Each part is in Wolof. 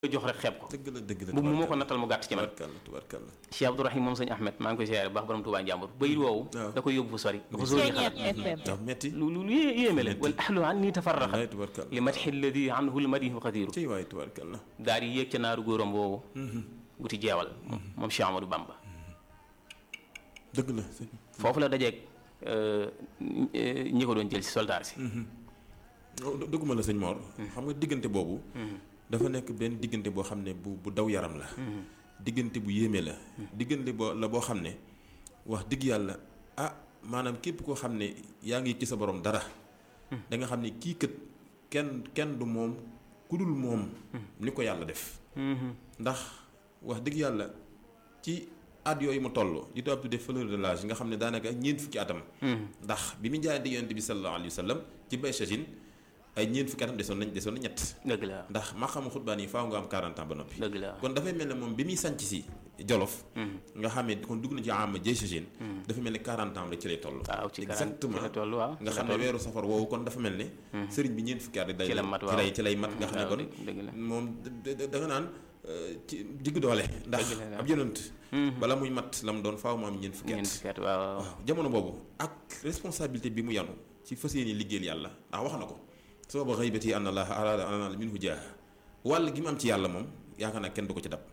jox rek xeeb ko dëgg la dëgg la bu mu ma ko nattal mu gàtt ci man tubarkalla tubarkalla Cheikh Abdourahim moom sëñ Ahmed maa ngi koy siyaare bu baax borom Tuubaa njàmbur bayit woowu waaw. da koy yóbbu fu sori dafa sori xalaat ndax metti lu lu lu yé- yéeme la wal ahlu an nii tafarraxa wallaay tubarkalla li madxi alladi anhu lmadihu xadiru ciy waay tubarkalla daal di yéeg ca naaru góoram boobu wuti jeewal moom Cheikh Amadou Bamba dëgg la sëñ foofu la dajeeg euh, ñi ko doon jël si soldaar si Oh, dë- dëgguma la sëñ Mor xam nga diggante boobu dafa nekk benn diggante boo xam ne bu bu daw yaram la diggante bu yéeme la diggante boo la boo xam ne wax dëgg yàlla ah maanaam képp koo xam ne yaa ngi ci sa borom dara da nga xam ne kii kët kenn kenn du moom ku dul moom ni ko yàlla def ndax wax dëgg yàlla ci at yooyu mu toll di tubaab tuddee fleur de l'âge nga xam ne daanaka ñeent fukki atam ndax bi mu jaay di yonent bi sallallahu alayhi wa sallam ci bay sachin ay ñeent fukki atam desoon nañ desoon na ñett dëgg la ndax ma xam xutbaan yi faaw nga am 40 ans ba noppi dëgg la kon dafay mel ne moom bi muy sanc si jolof nga xam ne kon dugg na ci am jay sachin dafa mel ne 40 ans la ci lay toll waaw ci karan exactement ci la toll waaw nga ci xam la ne toll. weeru safar woowu kon dafa mel ne sëriñ bi ñeent fukki at day Ci la mat, ci waaw. lay ci lay mat nga xam ne waaw, kon dëgg la. moom da da- da nga naan euh, ci digg doole ndax Dëgg la, ab yonent bala muy mat la mu doon faaw mu am ñeent fukki ñeent at fukki at waaw waaw. waaw jamono boobu ak responsabilité bi mu yanu ci fas yéene liggéeyal yàlla ndax wax na ko sababa xaybati an allah arada an anal minhu jaaha wàll gi mu am ci yàlla moom yaakaar naa kenn du ko ci dab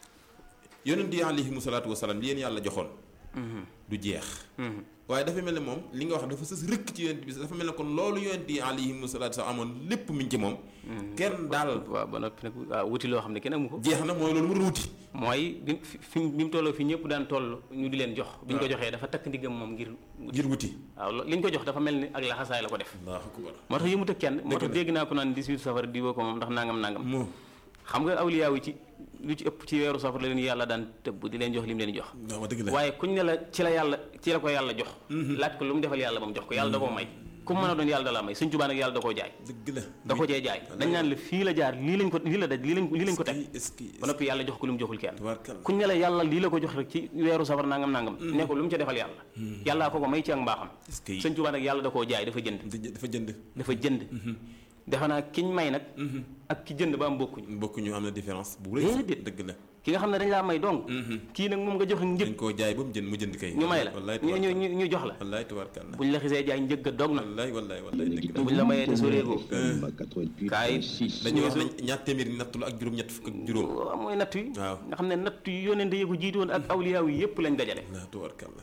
yonent yi alayhimu salaatu wasalaam li leen yàlla joxoon du jeex waaye dafa mel ne moom li nga wax dafa sës rëkk ci yonent bi dafa mel ne kon loolu yonent yi alayhimu salaatu wasalaam amoon lépp mi ngi ci moom kenn daal waaw ba noppi nag waaw wuti loo xam ne kenn amu ko jeex na mooy loolu mu doon wuti mooy bi fi fi bi mu tolloo fi ñëpp daan toll ñu di leen jox bi ñu ko joxee dafa takk ndiggam moom ngir ngir wuti waaw lo- li ñu ko jox dafa mel ni ak laxasaay la ko def allahu akbar moo tax yëmut ak kenn moo tax la. dégg naa ko naan 18 safar di woo ko moom ndax nangam nangam moo xam nga awliyaaw yi ci lu ci ëpp ci weeru safar la leen yàlla daan tëbb di leen jox li mu leen jox waaw dëgg la waaye kuñ ne la ci la yàlla ci la ko yàlla jox laaj ko lu mu defal yàlla ba mu jox ko yàlla da koo may ku mu mën a doon yàlla da la may Sëñ Tuubaa nag yàlla da koo jaay dëgg la da ko cee jaay dañ naan la fii la jaar lii lañ ko lii la daj lii lañ lii lañ ko teg est-ce que ba noppi yàlla jox ko lu mu joxul kenn tabaarkalla kuñ ne la yàlla lii la ko jox rek ci weeru safar nangam nangam ne ko lu mu ca defal yàlla yàllaa ko ko may ci ak mbaaxam est-ce que Sëñ Tuubaa nag yàlla da koo jaay dafa jënd dafa jënd dafa jënd defe naa kiñ may nag ak ki jënd ba am bokkuñu bokkuñu am na différence bu rëy Déedéet. dëgg la ki nga xam ne dañ laa may dong kii nag moom nga jox njëg dañ koo jaay ba mu jënd mu jënd kay ñu may la wallaay ñu ñu ñu- ñu jox la wallaay tabaarkalla buñ la xisee jaay njëg ga dog na wallaay wallaay wallaay dëgg la buñ la mayee te soreegoo kaay dañuy wax nañ ñaar téeméeri nattu la ak juróom ñett fukk ak juróom waaw mooy natt yi waaw. nga xam ne natt yi yónnente yi ko jiitoon ak awliyaaw yi yëpp lañ dajale la tabaarkalla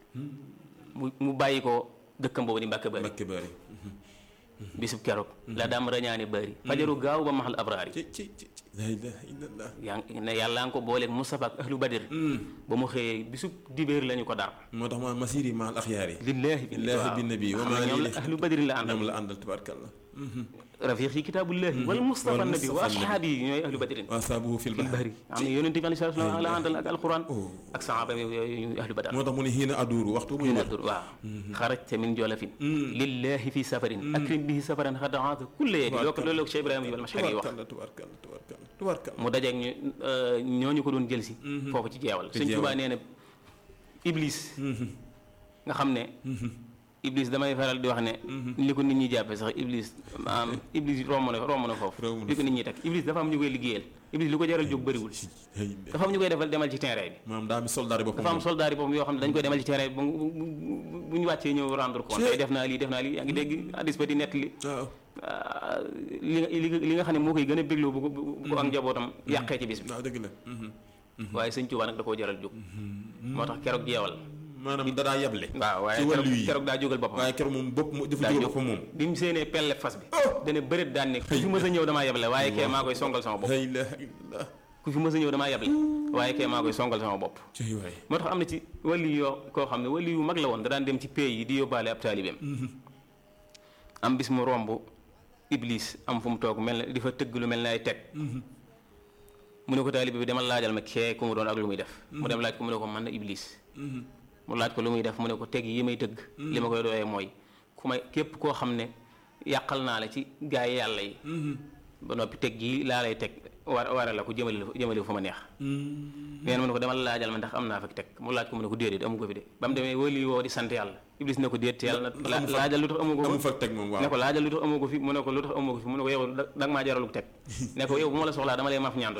mu mu bàyyi ko dëkkam boobu di mbàkke bari Mbakke bari bisub keroog la daam rañaane bari fajaru gaaw ba maxal abraar yi ci ci ci ci la ilaha illallah yaa ngi ne yàlla nga ko booleeg Moustapha ak ahlu badir ba mu xëyee bisub dibéer la ñu ko dar moo tax ma masiri ma al axyaar yi lillaahi Lillaahi bin nabi wa xam maa ne ñoom la lii- ahlu badrin la àndal ñoom la àndal tabaarkalla rafiq yi kitaabullahi wal Mustafa wal nabi wa Mustafa nabi. ashaabi yi ñooy ahlu badrin waa saabuhu fil fil bahri bahri am na yonente bi aleyhi salaatu wa salaam la àndal ak alquran Oh. ak sahaaba yi yooyu ñuy ahlu badar moo tax mu ne xiina aduuru waxtu muy wër dur waaw xarajta min jolafin lillahi fi safarin akrim bihi safaran xadaata kulla yedi loo ko loolu la ko Cheikh Ibrahima Jibal Mashari yi wax tabaarkalla tabaarkalla tabaarkalla tabaarkalla mu dajeeg ñu ñooñu ko doon jël si foofu ci jeewal sëñ jeewal. Tuubaa nee na iblis nga xam ne iblis damay faral di wax ne li ko nit ñi jàppe sax iblis maanaam iblis romb na romb na foofu Romb na li ko nit ñi teg iblis dafa am ñu koy liggéeyal iblis lu ko jaral jóg bëriwul hey dafa am ñu koy defal demal ci terrain bi maanaam daa mi soldaar yi boppam dafa am soldat yi boobu yoo xam ne dañ koy demal ci terrain bi bu bu ñu wàccee ñëw rendre compte tey def naa lii def naa lii yaa ngi dégg addis ba di nett li waaw ah, li nga li nga li nga xam ne moo koy gën a bégloo bu ko bu ko ak njabootam yàqee ci bis bi waaw dëgg la waaye sëñ Tuubaa nag da koo jaral jóg moo tax keroog jeewal maanaam dadaa yeble waaw waaye ci keroog wàllu yi keroog daa jógal boppam waaye keroog moom bopp mu dafa daa jógal jóg boppam moom bi mu séenee pelle fas bi dana bëreet daan ne ku fi mës a ñëw damaa yeble waaye kee maa koy songal sama bopp la ilaha illallah ku fi mës a ñëw damaa yeble waaye kee maa koy songal sama bopp cey waay moo tax am na ci wali yoo koo xam ne wali yu mag la woon da daan dem ci pays yi di yóbbaale ab taalibeem am bis mu romb iblis am fu mu toog mel na di fa tëgg lu mel ne ay teg mu ne ko taalibe bi demal laajal ma kee ku mu doon ak lu muy def mu dem laaj ko mu ne ko man na iblis mu laaj ko lu muy def mu ne ko teg yi may tëgg li ma koy doyee mooy ku may képp koo xam ne yàqal naa la ci gaay yàlla yi ba noppi teg yi laa lay teg war ware la ko jëmale la jëmale fa ma neex nee na mu ne ko demal laajal ma ndax am naa fa teg mu laaj ko mu ne ko déedéet amu ko fi de ba mu demee wali woo di sant yàlla iblis ne ko déet te yàlla na laajal lu tax amu ko amu fa teg moom waaw ne ko laajal lu tax amu ko fi mu ne ko lu tax amu ko fi mu ne ko yow da nga maa jaraluk teg ne ko yow bu ma la soxlaa dama lay maf ñaandu